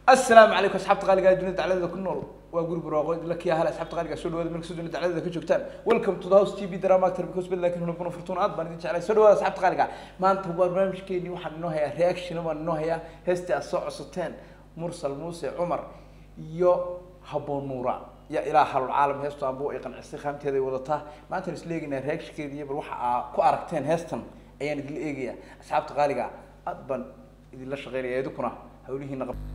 asalaamu calaykum asxaabta qaaliga ee dunida dacladeda ku nool waa guri barwaaqo la kiya hal asxaabta qaaliga soo dhawaada markasta dunida dacladeda ka joogtaan welcome to the house tv drama actor because bad laakiin hunabuna furtuun aad baan idin jeclay soo dhawaada asxaabta qaaliga maanta waa barnaamijkeeni waxaan inoo hayaa reaction baan inoo hayaa heestii aad soo codsateen mursal muuse cumar iyo haboon nuura ya ilaa halul caalam heestu aanbu ay qancisay qaamteeda ay wadataa maanta is leegaynaa reactionkeeda iyo bal waxa aa ku aragteen heestan ayaan idinla eegayaa asxaabta qaaliga aad baan idinla shaqeynaya idinkuna hawlihiina qab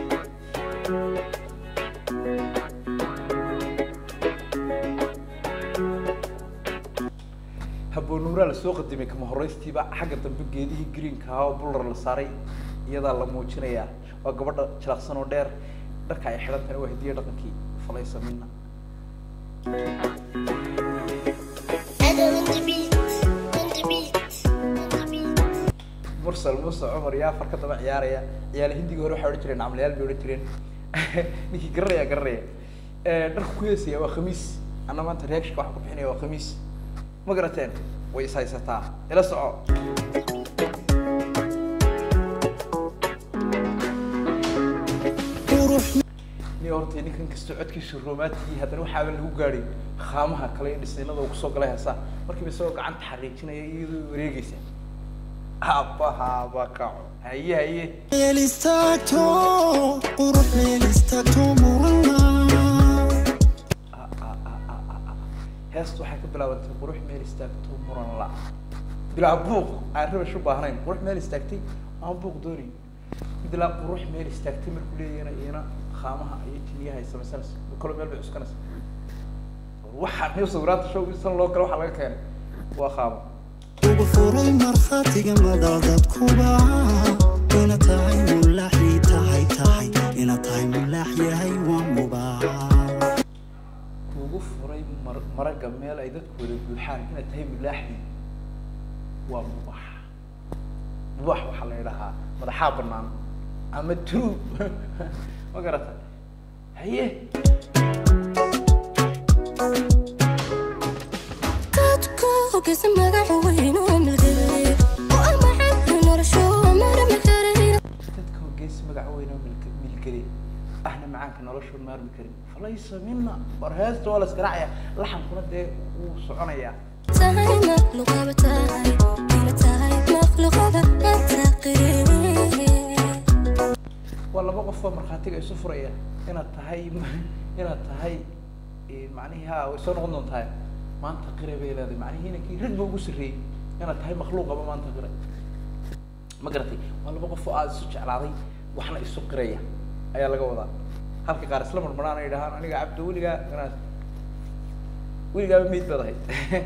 haboonuuraa lasoo qadimay kama horeystiiba xagga dambe geedihii greenka ahaa oo bular la saaray iyadaa la muujinayaa waa gabadha jalaqsan oo dheer dharka ay xidhan tahay waa hidiya dhaqankii falaysa mina mursal muuse cumar iyo afar ka daba ciyaaraya ciyaal hindiga hore waxay odhan jireen camlayaal bay odhan jireen ninkii garanaya garanaya dharka ku heesaya waa khamiis anna maanta reactionka waxa ku bixinaya waa khamiis ma garateen way is haysataa ila soco ni horta ninkan kastoo codkiisu romantic haddana waxaaba lagu gaadhay khaamaha kale iyo dhisaynada uu kusoo galay heesaa markiiba isagoo gacanta xariijinaya iyadoo wareegeysa habahaba kaco haye haye meel istaagto qurux meel istaagto murana heestu waxay ka bilaabantay qurux meel istaagto muran la bilaa buuq aan rabash u baahnayn qurux meel istaagtay aan buuq doonayn midlaa qurux meel istaagtay markuu leeyahayna iyana khaamaha iyo jiniyaha ay samaysanaysa kalo meel bay cuskanaysa waxaa new sawiraanta show san loo kale waxaa laga keenay waa khaamo ugu furay markhaatiga madal dadkuba ina tahay mulaaxi tahay tahay ina tahay mulaax yahay waa mubaax kuugu furay mar maraga meel ay dadku wada buuxaan inaad tahay mulaaxdi waa mubax mubax waxaa la idhahaa madaxaa banaan ama true ma garata haye dadku hoggaansan magaca weyn oo milgelay oo ah maxabka noloshu marmi karay dadka hogeesi magac weyn oo milk milgeli ahna macaanka noloshoon maarmi karin falaysa mina war heesta waa la isgaraacaya laxankuna dee wuu soconayaa tahay makhluuqaba tahay ina tahay makhluuqaba antaqiri waa laba qof oo markhaatiga isu furaya inaad tahay inaad tahay macnihii ha way soo noqon doontaa maanta qire bay leedahay macnihii inankii rag ba ugu sarreeyey inaad tahay makhluuqaba maanta qire ma garatay waa laba qof oo aada isu jeclaaday waxna isu qiraya ayaa laga wadaa halka qaar isla marmaraan ay dhahaan aniga cabdo weligaa ganaas weligaaba meyd baad ahayd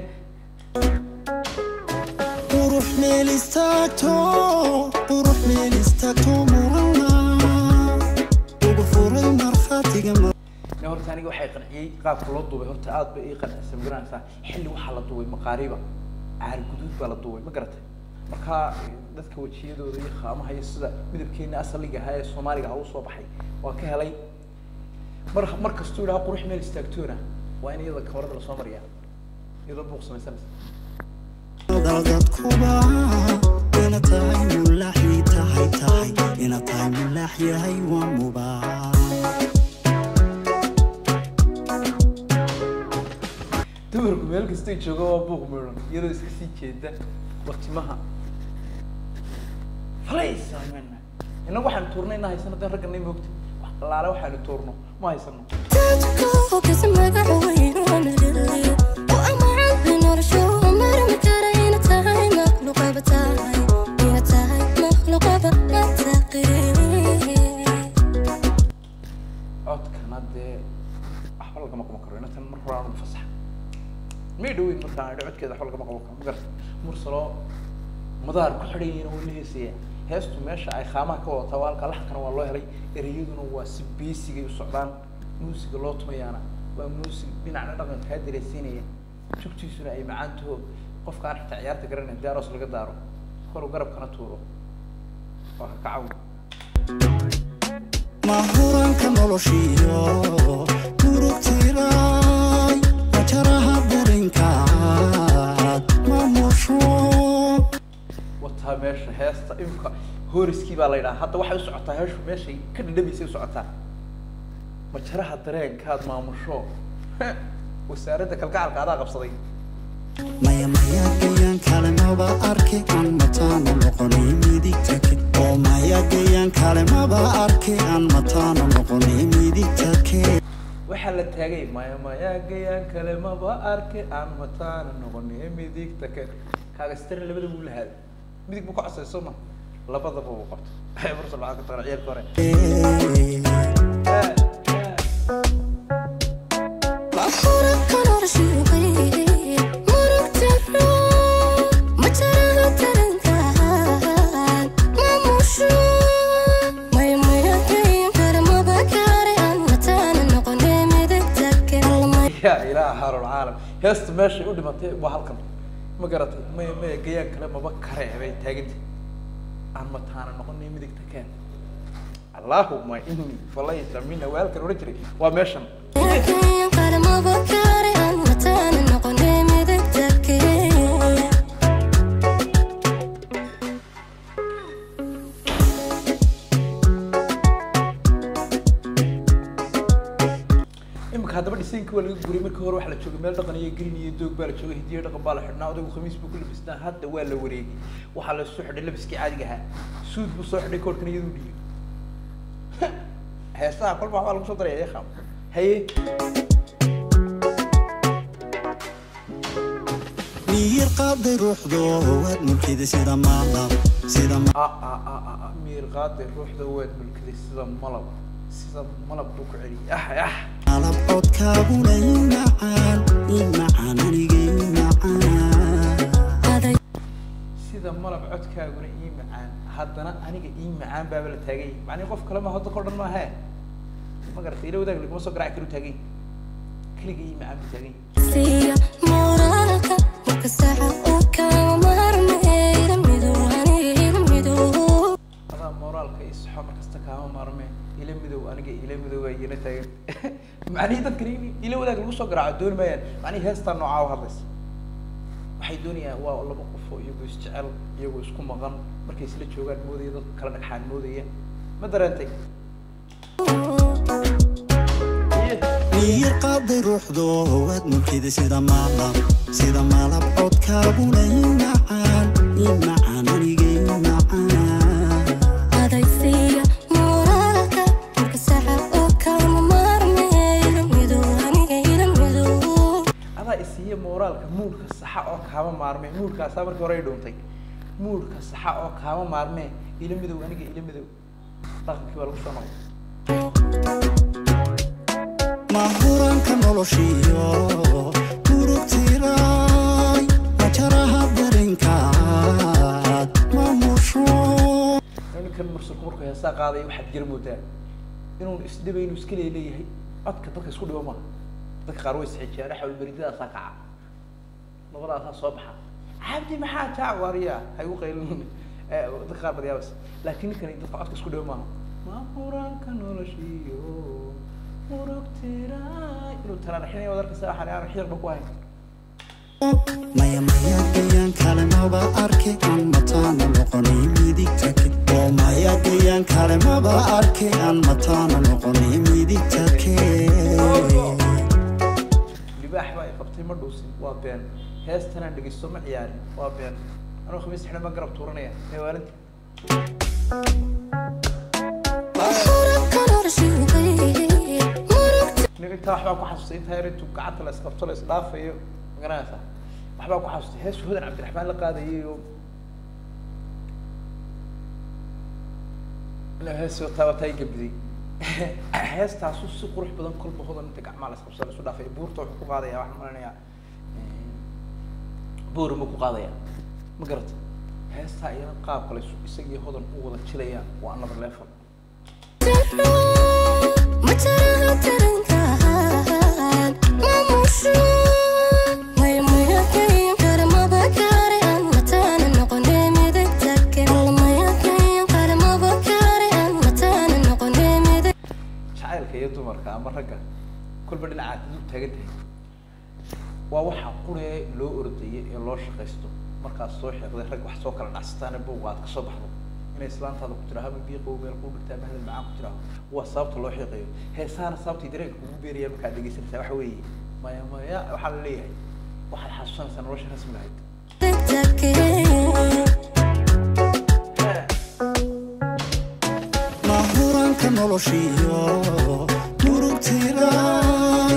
qurux meel istaagto qurux meel istaagto murana ugu furay markhaatiga madal ne horta aniga waxay qanciyey qaabka loo duubay horta aad bay ii qancisay ma garanaysaa xilli waxaa la duubay maqaariba caari guduud baa la duubay ma garatay marka dadka wejiyadooda iyo khaamaha iyo sida midabkeena asaliga ahaa ee soomaaliga ah usoo baxay waa ka helay mar mar kastuu idhaha qurux meel istaagtoona waa in iyada kamarada lasoo mariyaa iyadoo buuq samaysanaysa dadkuba ina tahay mulaaxi tahay tahay ina tahay mulaax yahay waa mubaax dumarku meel kastay jooga waa buuq meedhan iyadoo iska sii jeeda watimaha falaysa mena innagu waxaanu tuurnay ina haysano den ragganay moogta wax allaale waxaanu tuurno ma haysano dadku hoggaansan magaca weyn oo milgelay oo ah maxabka noloshu marmi karay ina tahay makhluuqaba tahay ina tahay makhluuqaba antaqiri codkana dee waxba lagama qaban karo inatan mar hore aanu fasax may dhaweyn markaan idho codkeeda waxba lagama qaban karo ma garata mursaloo madaar ku xidhan yihiin oo la heesaya heestu meesha ay khaamaha ka wadataa waa halka laxankana waa loo helay ereyaduna waa si beesigay u socdaan muusiga loo tumayaana waa muusig dhinacna dhaqanka kaa dareysiinaya jugtiisuna ay macaan taho qofka aan xitaa ciyaarta garanayn dee aroos laga daaro kolu garabkana tuuro waa ka kacaw mahuranka noloshiyo murugtiray wajaraha darinkaad mamusho wataa meesha heesta imka horiskii baa la yidhaha hadda waxay u socotaa heeshu meeshay ka dhadhamaysay u socotaa majaraha dareenkaad maamusho wasaaradda kalgacalka adaa qabsaday maya maya gayaan kale maba arke aan mataano noqonay midigta ke oo maya gayaan kale maba arke aan mataano noqonay midigta ke waxaa la taagay maya maya gayaan kale maba arke aan mataana noqonay midigta ke kaaga staren labada buu lahaaday midig buu ka codsay soo ma labadaba uu qabto bursal waxaa ka taqana ciyaalka hore Murugka noloshiigu qayb, murugta roob, ma jaraha tarankaan, maamusho. Maya maya gayan kale maba gaari, aan mataana noqonay midigta kale. Maya ya ilaah haarul caalam heesta meeshay u dhimatay waa halkan ma garatay maya maya gayaan kale maba kare bay taaganta aan mataana noqonay midigta keen allahuma ini falayta mina waa halkan odhan jiray waa meeshan gayan kale maba gaari, aan mataana noqonay midigta kale. imika haddaba dhisaynkii waa laga guray markii hore waxaa la joogay meel dhaqan iyo green iyo doog baa la joogay hidiyo dhaqan baa la xidhnaa odaygu khamiis buu ku labisnaa hadda waa la wareegay waxaa la soo xidhay labiskii caadiga ahaa suud buu soo xidhay koorhkan iyaduu dhiyo heesaha kolba waxbaa lagu soo daraya yakhaam haye miyir qaaday ruuxdo waad mulkida sida maalab sida ma- a a a a a miir qaaday ruuxda waad mulkiday sida malab sida malab buu ku celiyay ah ah malab codkaaguna i macaan i macaan aniga i macaan Aday sida malab codkaaguna ii macaan haddana aniga ii macaan baaba la taagay macnii qof kale ma hadda kor dhan maahe ma garatay ila wadaag laguma soo garaaci karu taagay keliga ii macaan buu taagay siya moraalka marka saxa uu kama maarmay ila midow aniga ila midow adaa moraalka iyo saxo markasta kaama maarme ila midow aniga ila midow ay ina taagan macnihii dadkan in ila wadaag lagu soo garaaco dooni maayaan macnihii heestaa noocaa u hadlaysa waxay doonayaan waa laba qof oo iyagoo isjecel iyagoo isku maqan markay isla joogaan moodaya dadka kala dhagxaan moodaya ma dareentay miyir qaaday ruuxdo waad mulkida sida maalab sida malab codkaaguna i macaan i macaan aniga i macaan aday siya moraalka marka saxa uu kama maarmay ila midow aniga ila midow adaa isiiya moraalka muulka saxa oo kaama maarme muulkaasaa markii hore ay dhuuntay muulka saxa oo kaama maarme ila midow aniga ila midow dhaqankii waa lagu soo noqday mahuranka noloshiyo murugtiray majaraha darinkaad maamusho ninkan mursalku markuu heesaa qaaday waxaad jira moodaa inuu isdhibay inuu iska leeyahay codka dadka isku dhibo maaha dadka qaar way isxijiyaan xawl beridadaasaa kaca labadaasaa soo baxa cabdi maxaa jaac waariya ha igu qaylin dadka qaar badyaabas laakiin ninkani dadka codka isku dhibo maaha mahuranka noloshiyo murugtiray inuu taraaraxinaya wad arkaysa waxaan aan xiyarba ku hayn maya maya gayaan kale maba arke aan mataana noqonay midigta ke oo maya gayaan kale maba arke aan mataana noqonay midigta ke libaax baa i qabtay ma dhuusin waa been heestanaan dhegeysto ma ciyaarin waa been anuu khamiis xidhan baan garab tuuranaya meewaalinta murugka noloshiigu qayb, murugta nin intaa waxbaa ku xasustay intaa yar intuu gacanta la isqabto la isdhaafayo magaranaysaa waxbaa ku xasustay hees hudan cabdiraxmaan la qaadayay oo inuu hees wataa wataa i gabiday heestaasu si qurux badan kolba hodan inta gacmaha la isqabto la isu dhaafay buurta wuxuu ku qaadaya waxaan malanayaa buuri ma ku qaadaya ma garata heestaa iyana qaabka la isu- isagii hodan u wada jilayaan waa another level ma jaraha tarankaan maamusho maya maya gayan kale maba gaari, aan mataana noqonay midigta kale. Maya gayan kale maba gaari, aan mataana noqonay midig jacaylka iyo dumarka ama ragga kolba dhinacaad dul taagan tahay waa waxaa quree loo ordaya ee loo shaqaysto markaad soo xiiqday rag wax soo kala dhacsataan buuqa aad kasoo baxdo ma islaantaada ku tiraahdo ama biiqow meel kuu dhigtaa ama hadal macaan ku tiraahdo waa sababta loo xiiqayo heesaana sababtay dareenka kugu beeraya markaad dhegeysanaysaa waxa weeye maya maya waxaa la leeyahay waxaad xasuusanaysaa nolosha rasmiga ahayd mahuranka noloshiyo murugtiray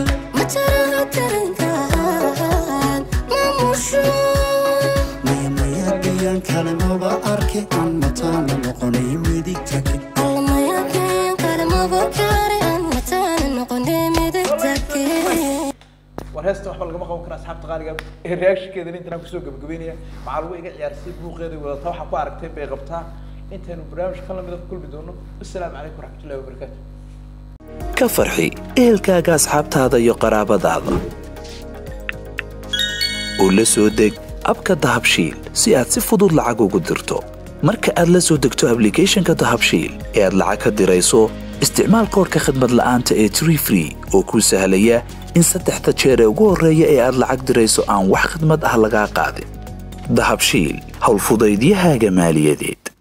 maya maya gayaan kale maba arke aan mataana noqonay midigta ke war heesta waxba lagama qaban kara asxaabta qaaliga ee reactionkeeda intaan kusoo gabagabeynaya maxaa lagu iga ciyaarsay buuqeeda wadata waxaa ku aragteen bay qabtaa intaynu barnaamij kan lamida ku kulmi doono assalaamu calaykum waraxmatullahi wabarakaatu ka farxi ehelkaaga asxaabtaada iyo qaraabadaada u la soo deg abka dahabshiil si aad si fudud lacag ugu dirto marka aad la soo degto ablicathonka dahabshiil ee aad lacag ka dirayso isticmaal koorka khadmad la'aanta ee tree free oo kuu sahlaya in saddexda jeer ee ugu horreeya ee aad lacag dirayso aan wax khidmad ah lagaa qaadin dahabshiil howlfudaydiyahaaga maaliyadeed